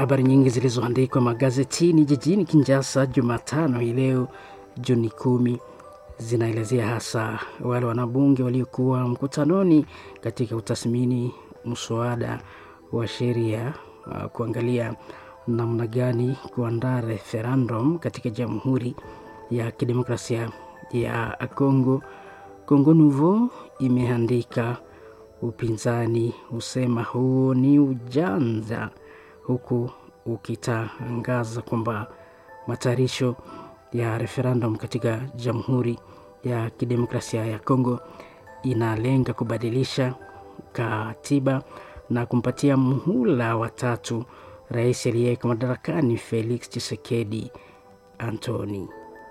habari nyingi zilizoandikwa magazetini jijini Kinshasa Jumatano hii leo Juni kumi zinaelezea hasa wale wanabunge waliokuwa mkutanoni katika utathmini mswada wa sheria uh, kuangalia namna gani kuandaa referendum katika Jamhuri ya Kidemokrasia ya Kongo. Kongo Nouveau imeandika upinzani husema huo ni ujanja, huku ukitangaza kwamba matayarisho ya referendum katika Jamhuri ya Kidemokrasia ya Kongo inalenga kubadilisha katiba na kumpatia muhula wa tatu rais aliyeko madarakani Felix Tshisekedi Antoni.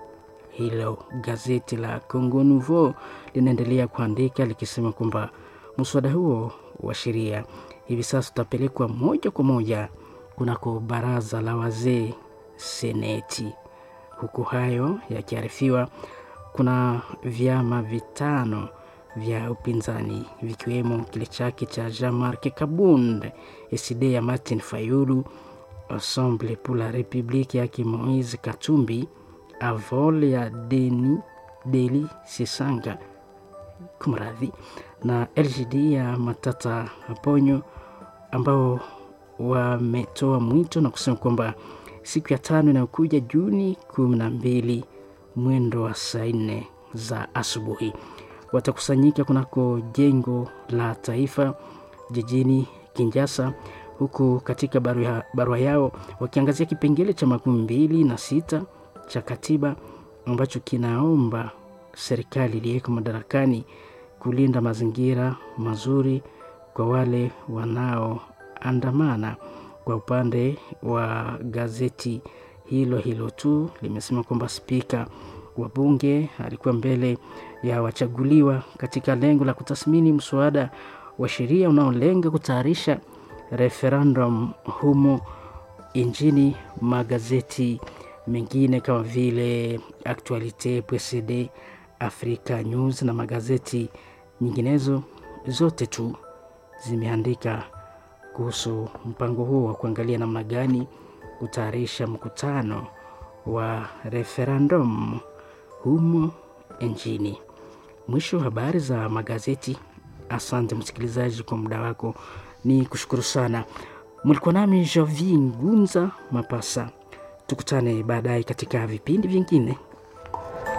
Hilo gazeti la Congo Nouveau linaendelea kuandika likisema kwamba mswada huo wa sheria hivi sasa utapelekwa moja kwa moja kunako baraza la wazee seneti. Huku hayo yakiarifiwa, kuna vyama vitano vya upinzani vikiwemo kile chake cha Jean-Marc Kabund, SD ya Martin Fayulu, Ensemble pour la République yake Moise Katumbi, Avol ya Deni Deli Sisanga kumradhi, na LGD ya Matata Ponyo ambao wametoa mwito na kusema kwamba siku ya tano inayokuja Juni kumi na mbili mwendo wa saa nne za asubuhi watakusanyika kunako jengo la taifa jijini Kinshasa, huku katika barua, barua yao wakiangazia kipengele cha makumi mbili na sita cha katiba ambacho kinaomba serikali iliyeko madarakani kulinda mazingira mazuri kwa wale wanaoandamana. Kwa upande wa gazeti hilo hilo tu limesema kwamba spika wa bunge alikuwa mbele ya wachaguliwa katika lengo la kutathmini mswada wa sheria unaolenga kutayarisha referendum humo nchini. Magazeti mengine kama vile Actualite PCD, Africa News na magazeti nyinginezo zote tu zimeandika kuhusu mpango huo wa kuangalia namna gani kutayarisha mkutano wa referendum humo nchini. Mwisho wa habari za magazeti. Asante msikilizaji kwa muda wako, ni kushukuru sana. Mlikuwa nami Javi Ngunza Mapasa. Tukutane baadaye katika vipindi vingine.